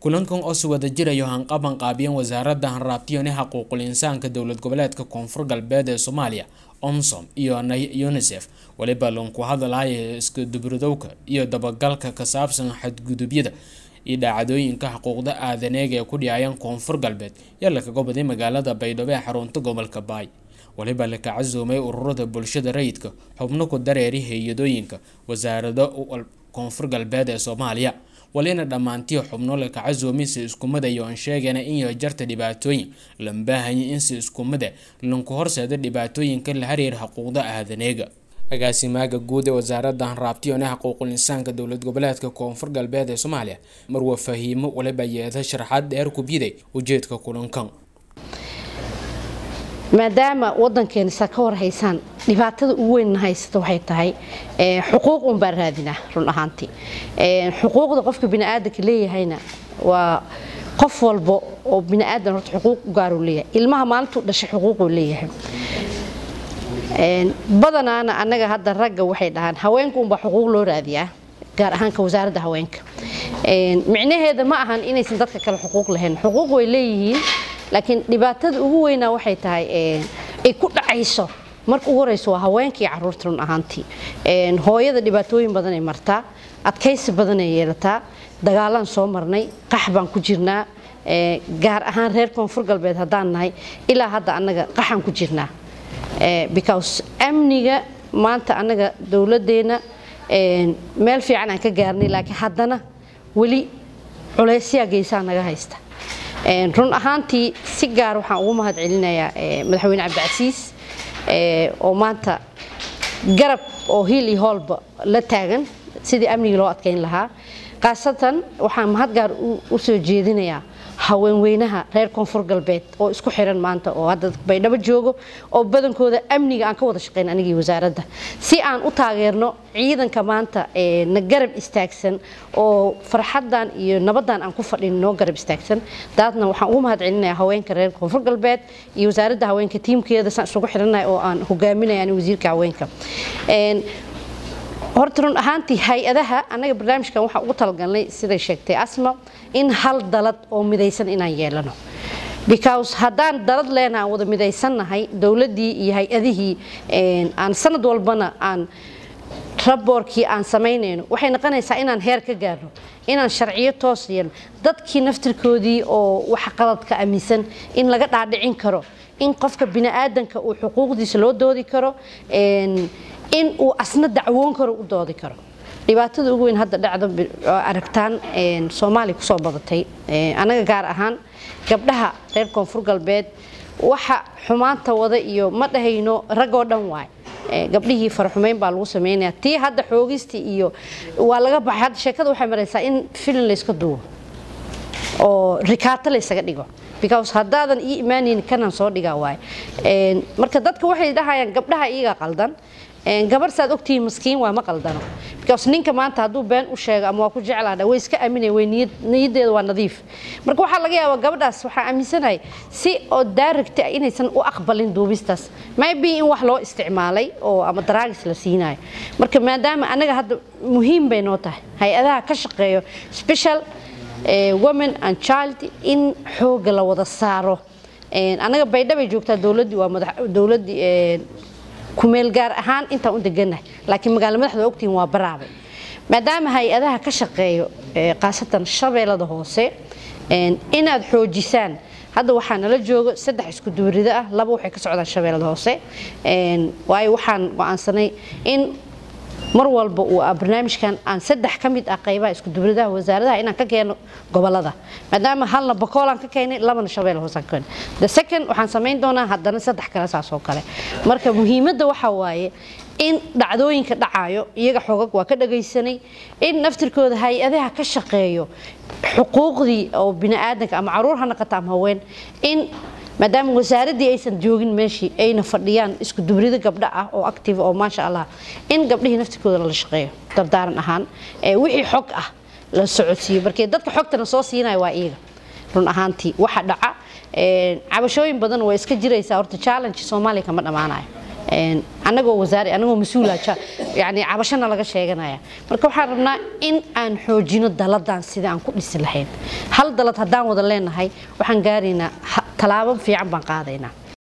kulankan oo si wada jirayo hanqaban qaabiyeen wasaaradda hanraabtiyone xuquuqul insaanka dowlad goboleedka koonfur galbeed ee soomaaliya omsom iyo unisef weliba lanku hadalaya iskudubridowka iyo dabagalka ka saabsan xadgudubyada iyo dhaacadooyinka xuquuqda aadaneega ee ku dhiyayaan koonfur galbeed yaa lakaga baday magaalada baydhabo ee xarunta gobolka baay waliba la ka casuumay ururada bulshada rayidka xubno ku dareeri hay-adooyinka wasaarado koonfur galbeed ee soomaaliya walina dhammaantii xubno la ka casuumay si iskumada yoon sheegana in jarta dhibaatooyin lambaahanya in si iskumada lanku horseeda dhibaatooyinka la xiriira xuquuqda aadaneega agaasimaaga guud ee wasaaradda hanraabtiyone xuquuqul insaanka dowlad goboleedka koonfur galbeed ee soomaaliya marwa fahiimo waliba yeeda sharaxaad dheer ku biday ujeedka kulankan maadaama wadankeena saa ka warhaysaan dhibaatada ugu weynna haysata waxay tahay xuquuq un baan raadinaa run ahaantii xuquuqda qofka biniaadanka leeyahayna waa qof walba oo biniaadan horta xuquuq u gaaruu leeyahay ilmaha maalintuu dhashay xuquuquu leeyahay badanaana annaga hadda ragga waxay dhahaan haweenka unbaa xuquuq loo raadiyaa gaar ahaanka wasaaradda haweenka micnaheeda ma ahan inaysan dadka kale xuquuq lahayn xuquuq way leeyihiin laakiin dhibaatada ugu weynaa waxay tahay ay ku dhacayso marka ugu horeyso waa haweenka iyo caruurta run ahaantii hooyada dhibaatooyin badan ay martaa adkaysi badan ay yeelataa dagaalaan soo marnay qax baan ku jirnaa gaar ahaan reer koonfur galbeed haddaan nahay ilaa hadda annaga qaxaan ku jirnaa because amniga maanta annaga dowladdeena meel fiican aan ka gaarnay laakiin haddana weli culeysyaa geysaa naga haysta run ahaantii si gaar waxaan ugu mahad celinayaa madaxweyne cabdicasiis oo maanta garab oo hiil iyo hoolba la taagan sidii amnigii loo adkeyn lahaa khaasatan waxaan mahad gaar u soo jeedinayaa haweenweynaha reer koonfur galbeed oo isku xiran maanta oo hadda baydhabo joogo oo badankooda amniga aan ka wada shaqayn anigii wasaaradda si aan u taageerno ciidanka maanta na garab istaagsan oo farxadan iyo nabadan aan ku fadhin noo garab istaagsan daadna waxaan ugu mahad celinayaa haweenka reer koonfur galbeed iyo wasaaradda haweenka tiimkeeda saan isugu xirannahay oo aan hogaaminaya ani wasiirka haweenka horta run ahaantii hay-adaha annaga barnaamijkan waxaan ugu talagalnay siday sheegtay asma in hal dalad oo midaysan inaan yeelano because haddaan dalad leena aan wada midaysannahay dowladdii iyo hay-adihii aan sanad walbana aan raboorkii aan samaynayno waxay noqonaysaa inaan heer ka gaarno inaan sharciyo toos yeelno dadkii naftirkoodii oo wax qaladka aaminsan in laga dhaadhicin karo in qofka biniaadanka uu xuquuqdiisa loo doodi karo in uu asna dacwoon karo u doodi karo dhibaatada ugu weyn hadda dhacda aragtaan soomaaliya kusoo badatay anaga gaar ahaan gabdhaha reer koonfur galbeed waxa xumaanta wada iyo ma dhahayno raggoo dhan waay gabdhihii faraxumeyn baa lagu sameynaya tii hadda xoogistii iyo waa laga baxay hadda sheekada waxay maraysaa in filin layska duubo oo rikaato laysaga dhigo because haddaadan ii imaanayni kanaan soo dhigaa waay marka dadka waxay dhahayaan gabdhaha iyaga qaldan gabar saad ogtihiin maskiin waa ma qaldano because ninka maanta hadduu been u sheego ama waa ku jeclaadha way iska aaminaya way niyaddeeda waa nadiif marka waxaa laga yaabaa gabadhaas waxaa aaminsanahay si oo daaragta inaysan u aqbalin duubistaas maybe in wax loo isticmaalay oo ama daraagis la siinayo marka maadaama anaga hadda muhiim bay noo tahay hay-adaha ka shaqeeyo special women and child in xooga la wada saaro anaga baydhabay joogtaa dowladdii waa madax dowladdii kumeel gaar ahaan intaan u degannahay laakiin magaalo madaxda ogtihiin waa baraabay maadaama hay-adaha ka shaqeeyo khaasatan shabeellada hoose inaad xoojisaan hadda waxaa nala joogo saddex isku duurido ah laba waxay ka socdaan shabeellada hoose waayo waxaan go-aansanay in mar walba uu barnaamijkan aan saddex ka mid ah qaybaha isku dubridaha wasaaradaha inaan ka keeno gobolada maadaama halna bakoolaan ka keenay labana shabeel hoosaan ka keenay the second waxaan samayn doonaa haddana saddex kale saas oo kale marka muhiimadda waxaa waaye in dhacdooyinka dhacayo iyaga xogag waa ka dhagaysanay in naftirkooda hay-adaha ka shaqeeyo xuquuqdii oo biniaadanka ama caruur ha noqota ama haween in maadaama wasaaraddii aysan joogin meeshii ayna fadhiyaan isku dubrido gabdho ah oo active oo maasha allah in gabdhihii naftirkooda lala shaqeeyo dardaaran ahaan wixii xog ah la socodsiiyo markee dadka xogtana soo siinaya waa iyaga run ahaantii waxa dhaca cabashooyin badan waa iska jiraysaa horta challenge soomaaliya kama dhammaanayo anagoo wasaare anagoo mas-uula yani cabashana laga sheeganaya marka waxaan rabnaa in aan xoojino daladan sida aan ku dhisi lahayn hal dalad haddaan wada leenahay waxaan gaaraynaa tallaabo fiican baan qaadaynaa